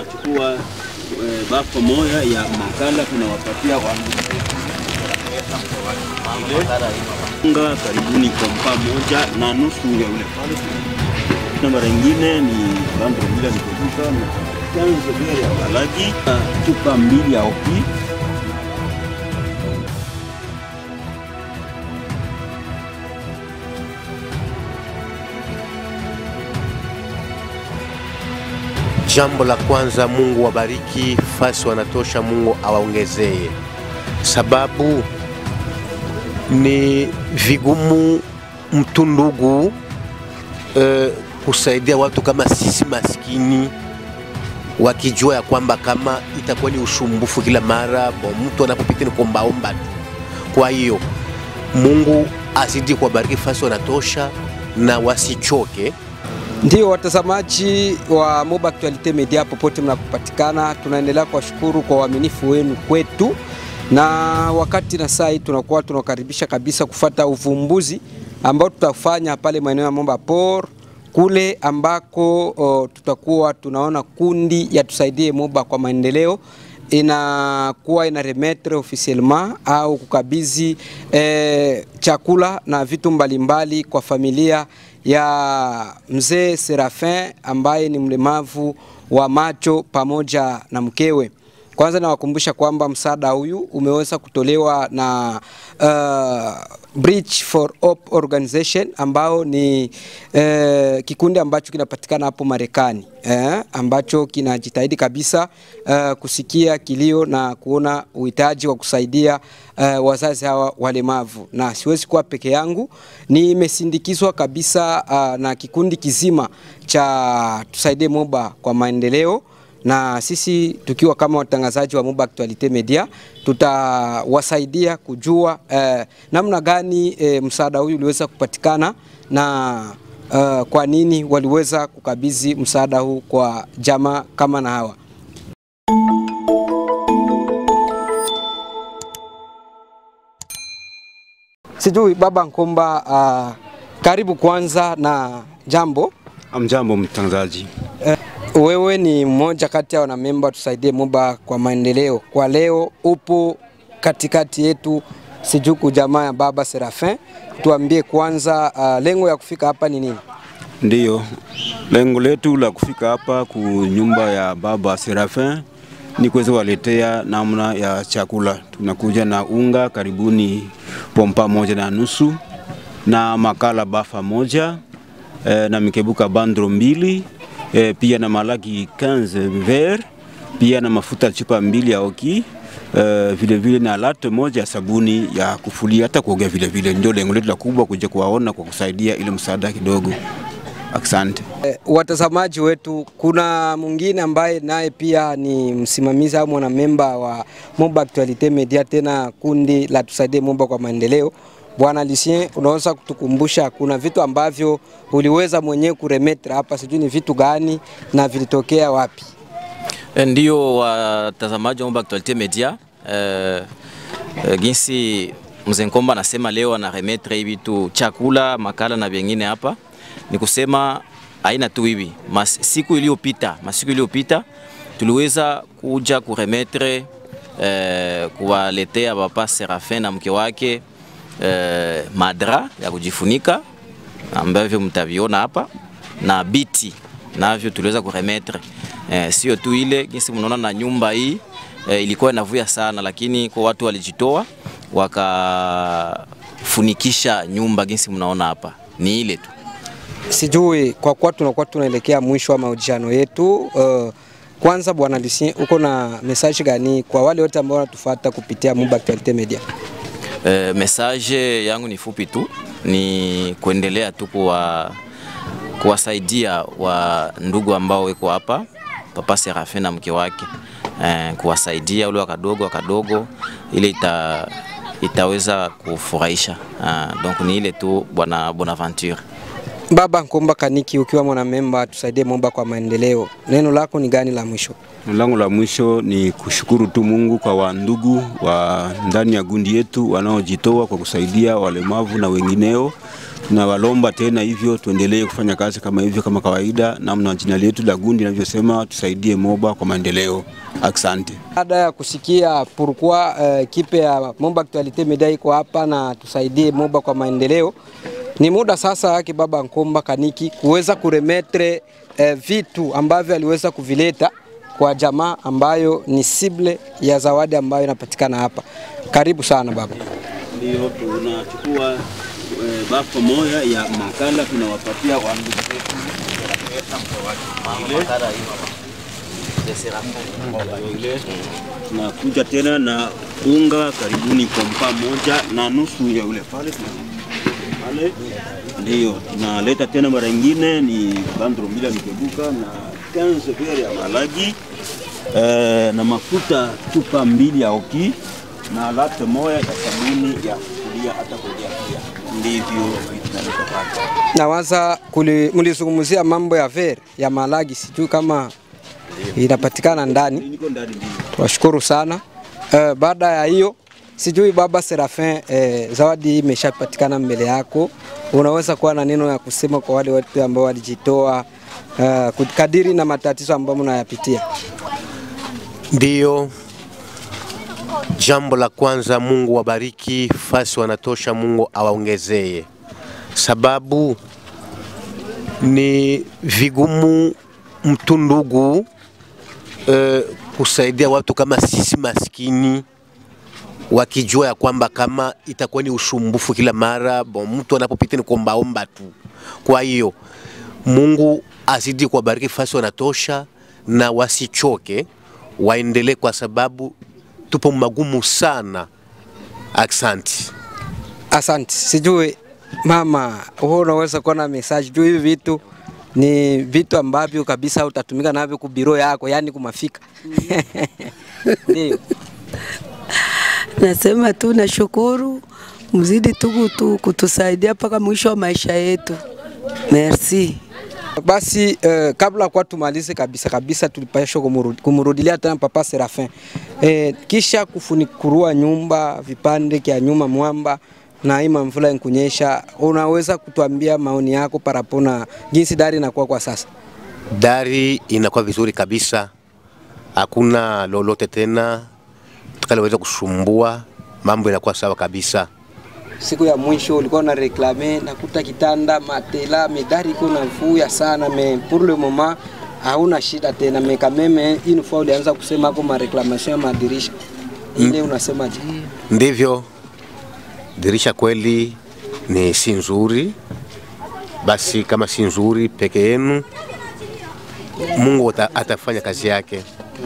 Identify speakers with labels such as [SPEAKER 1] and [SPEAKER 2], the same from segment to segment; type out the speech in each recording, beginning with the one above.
[SPEAKER 1] tunachukua eh, bafu moja ya makala tunawapatia unga karibuni kompa moja na nusu ya ule pale, na mara nyingine ni bando bila nikuduka na chanzo vile ya balagi na chupa mbili ya opi
[SPEAKER 2] Jambo la kwanza, Mungu wabariki fasi wanatosha, Mungu awaongezee, sababu ni vigumu mtu ndugu eh, kusaidia watu kama sisi maskini, wakijua ya kwamba kama itakuwa ni usumbufu kila mara, bo mtu anapopita ni kuombaomba tu. Kwa hiyo Mungu azidi kuwabariki fasi wanatosha na wasichoke.
[SPEAKER 3] Ndio watazamaji wa Moba Actualite Media popote mnapopatikana, tunaendelea kuwashukuru kwa uaminifu wenu kwetu, na wakati na saa hii tunakuwa tunakaribisha kabisa kufata uvumbuzi ambao tutafanya pale maeneo ya Momba Port kule ambako o, tutakuwa tunaona kundi ya tusaidie Moba kwa maendeleo inakuwa ina remettre officiellement au kukabidhi eh, chakula na vitu mbalimbali kwa familia ya mzee Serafin ambaye ni mlemavu wa macho pamoja na mkewe. Kwanza nawakumbusha kwamba msaada huyu umeweza kutolewa na uh, Bridge for Hope Organization ambao ni uh, kikundi ambacho kinapatikana hapo Marekani eh, ambacho kinajitahidi kabisa uh, kusikia kilio na kuona uhitaji wa kusaidia uh, wazazi hawa walemavu, na siwezi kuwa peke yangu, nimesindikizwa kabisa uh, na kikundi kizima cha tusaidie Moba kwa maendeleo na sisi tukiwa kama watangazaji wa Moba Actualite Media tutawasaidia kujua eh, namna gani eh, msaada huyu uliweza kupatikana na uh, kwa nini waliweza kukabidhi msaada huu kwa jamaa kama na hawa. Sijui baba Nkomba, uh, karibu kwanza na jambo.
[SPEAKER 1] Amjambo mtangazaji.
[SPEAKER 3] Wewe ni mmoja kati ya wanamemba tusaidie Moba kwa maendeleo. Kwa leo upo katikati yetu, sijuku jamaa ya baba Serafin, tuambie kwanza, uh, lengo ya kufika hapa ni nini?
[SPEAKER 1] Ndiyo, lengo letu la kufika hapa ku nyumba ya baba Serafin ni kuweza waletea namna ya chakula. Tunakuja na unga karibuni pompa moja na nusu na makala bafa moja eh, na mikebuka bandro mbili eh, pia na malaki 15 ver pia na mafuta chupa mbili ya oki eh, vile vile na late moja ya sabuni ya kufulia hata kuogea vile vile. Ndio lengo letu la kubwa kuja kuwaona kwa kusaidia ile msaada kidogo. Asante.
[SPEAKER 3] Eh, watazamaji wetu, kuna mwingine ambaye naye pia ni msimamizi au mwanamemba wa Moba Actualite Media, tena kundi la tusaidie Moba kwa maendeleo. Bwana Lucien, unaweza kutukumbusha kuna vitu ambavyo uliweza mwenyewe kuremetre hapa, sijui ni vitu gani na vilitokea wapi?
[SPEAKER 4] Ndio watazamaji wa Moba Actualite Media eh, eh, ginsi mzee Nkomba anasema leo ana remetre hivi tu chakula makala na vingine hapa, ni kusema aina tu hivi. Mas, siku iliyopita masiku iliyopita tuliweza kuja kuremetre eh, kuwaletea papa Serafin na mke wake eh, madra ya kujifunika ambavyo mtaviona hapa na biti navyo tuliweza kuremetre eh, sio tu ile jinsi mnaona na nyumba hii eh, ilikuwa inavuya sana, lakini kwa watu walijitoa wakafunikisha nyumba jinsi mnaona hapa, ni ile tu.
[SPEAKER 3] Sijui kwa kuwa tunakuwa tunaelekea mwisho wa mahojiano yetu uh, kwanza bwana Lucien, uko na message gani kwa wale wote ambao wanatufuata kupitia Moba Actualite Media?
[SPEAKER 4] E, message yangu ni fupi tu, ni kuendelea tu kuwa kuwasaidia wa ndugu ambao weko hapa, Papa Serafin na mke wake e, kuwasaidia ule wakadogo wakadogo, ile ita, itaweza kufurahisha. Donc ni ile tu bwana Bonaventure.
[SPEAKER 3] Baba Nkomba Kaniki, ukiwa mwanamemba tusaidie Moba kwa maendeleo, neno lako ni gani la mwisho?
[SPEAKER 1] Neno langu la mwisho ni kushukuru tu Mungu kwa wandugu wa ndani ya gundi yetu wanaojitoa kwa kusaidia walemavu na wengineo. tunawalomba tena hivyo tuendelee kufanya kazi kama hivyo kama kawaida, namna jina letu la gundi linavyosema, tusaidie Moba kwa maendeleo. Asante.
[SPEAKER 3] Baada ya kusikia pourquoi uh, kipe ya Moba Actualite Media iko hapa na tusaidie Moba kwa maendeleo, ni muda sasa yake Baba Nkomba Kaniki kuweza kuremetre uh, vitu ambavyo aliweza kuvileta kwa jamaa ambayo ni sible ya zawadi ambayo inapatikana hapa. Karibu sana baba.
[SPEAKER 1] Ndio tunachukua e, bafu moja ya makala tunawapatia wandugu zetu ile tunakuja tena na unga karibuni kompa moja na nusu ya ule pale pale, ndio tunaleta tena mara nyingine ni bandro mbili ya mikebuka na 15 vere ya malagi eh, na mafuta chupa mbili ya oki na late moja ya sabuni ya kulia hata kulia pia. Ndivyo vitu tunaleta pale.
[SPEAKER 3] Nawaza kuli- mlizungumzia mambo ya ver ya malagi, sijui kama inapatikana ndani.
[SPEAKER 1] Niko ndani ndio.
[SPEAKER 3] Tunashukuru sana. Uh, baada ya hiyo sijui baba Serafin, eh, zawadi hii imeshapatikana mbele yako, unaweza kuwa na neno ya kusema kwa wale watu ambao walijitoa uh, kadiri na matatizo ambayo mnayapitia?
[SPEAKER 2] Ndiyo, jambo la kwanza, Mungu wabariki fasi wanatosha, Mungu awaongezee, sababu ni vigumu mtu ndugu eh, kusaidia watu kama sisi maskini wakijua ya kwamba kama itakuwa ni usumbufu kila mara, bon, mtu anapopita ni kuombaomba tu. Kwa hiyo Mungu azidi kuwabariki fasi wanatosha, na wasichoke, waendelee kwa sababu tupo magumu sana. Aksanti.
[SPEAKER 3] Asante. Sijui mama, wewe unaweza kuwa na message juu hivi vitu ni vitu ambavyo kabisa utatumika navyo kubiro yako, yani kumafika ndio.
[SPEAKER 5] Nasema tu nashukuru, mzidi tu kutu, kutusaidia mpaka mwisho wa maisha yetu. Merci.
[SPEAKER 3] Basi eh, kabla kwa tumalize kabisa kabisa, tulipasha kumurudi- kumurudilia tena Papa Serafin eh, kisha kufunikurua nyumba vipande kya nyuma mwamba na ima mvula nkunyesha, unaweza kutuambia maoni yako parapona jinsi dari inakuwa kwa sasa?
[SPEAKER 2] Dari inakuwa vizuri kabisa, hakuna lolote tena tukaleweza kusumbua, mambo inakuwa sawa kabisa.
[SPEAKER 3] Siku ya mwisho ulikuwa na reklame nakuta kitanda matela medari iko na vuya sana me pour le moment hauna shida tena me kameme une fois ulianza kusema hapo ma reclamation ya madirisha ile unasemaje?
[SPEAKER 2] Ndivyo dirisha kweli ni si nzuri, basi kama si nzuri peke yenu, Mungu ata- atafanya kazi yake.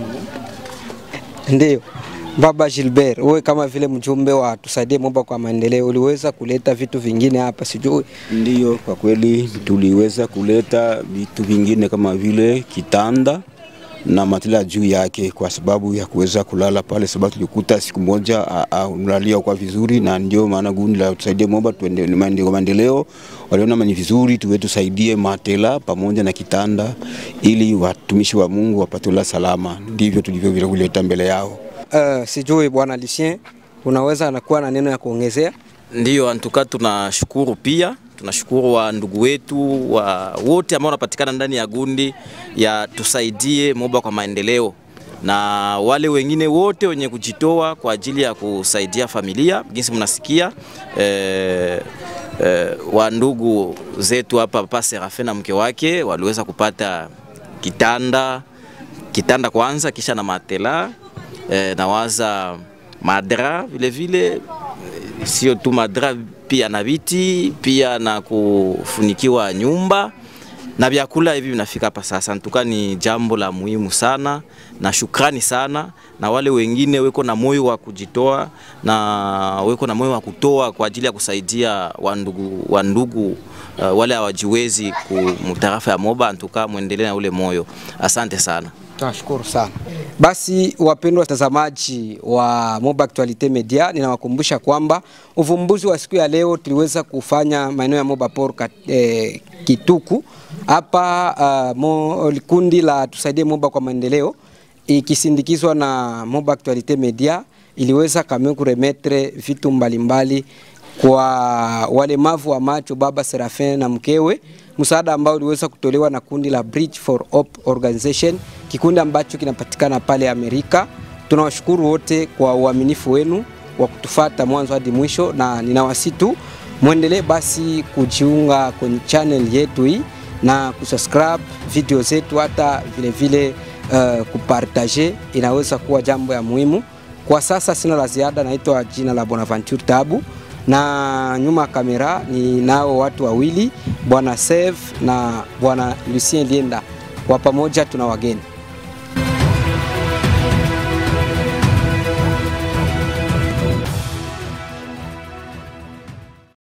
[SPEAKER 3] Ndio. Baba Gilbert, wewe kama vile mjumbe wa tusaidie Moba kwa maendeleo, uliweza kuleta vitu vingine hapa, sijui
[SPEAKER 1] Ndiyo, kwa kweli tuliweza kuleta vitu vingine kama vile kitanda na matela juu yake, kwa sababu ya kuweza kulala pale, sababu tulikuta siku moja a- a- ulalia kwa vizuri, na ndio maana gundi la tusaidie Moba tuende maendeleo, maendeleo waliona ni vizuri tuwe tusaidie matela pamoja na kitanda, ili watumishi wa Mungu wapate la salama. Ndivyo tulivyo vile kuleta mbele yao.
[SPEAKER 3] uh, sijui bwana Lucien, unaweza nakuwa na neno ya kuongezea?
[SPEAKER 4] Ndiyo, antuka tunashukuru pia, tunashukuru wa ndugu wetu wa wote ambao wanapatikana ndani ya gundi ya tusaidie Moba kwa maendeleo na wale wengine wote wenye kujitoa kwa ajili ya kusaidia familia. Jinsi mnasikia eh, eh, wa ndugu zetu hapa Papa Serafin na mke wake waliweza kupata kitanda kitanda kwanza, kisha na matela eh, nawaza madra vile vile eh, sio tu madra, pia na viti, pia na kufunikiwa nyumba na vyakula hivi vinafika hapa sasa. Ntuka ni jambo la muhimu sana, na shukrani sana na wale wengine weko na moyo wa kujitoa na weko na moyo wa kutoa kwa ajili ya kusaidia wandugu, wandugu uh, wale hawajiwezi kumtarafa ya Moba. Ntuka mwendelee na ule moyo, asante sana.
[SPEAKER 3] Tunashukuru sana. Basi wapendwa watazamaji wa Moba Actualite Media, ninawakumbusha kwamba uvumbuzi wa siku ya leo tuliweza kufanya maeneo ya Moba Port kat- eh, Kituku hapa uh, mo, kundi la tusaidie Moba kwa maendeleo ikisindikizwa na Moba Actualite Media iliweza kame kuremetre vitu mbalimbali kwa walemavu wa macho baba Serafin na mkewe, msaada ambao uliweza kutolewa na kundi la Bridge for Hope Organization, kikundi ambacho kinapatikana pale Amerika. Tunawashukuru wote kwa uaminifu wenu wa kutufata mwanzo hadi mwisho, na ninawasitu mwendelee basi kujiunga kwenye channel yetu hii na kusubscribe video zetu, hata vile vile uh, kupartage inaweza kuwa jambo ya muhimu. Kwa sasa sina la ziada, naitwa jina la Bonaventure Tabu na nyuma ya kamera ni nao watu wawili, bwana Save na bwana Lucien Lienda. Kwa pamoja tuna wageni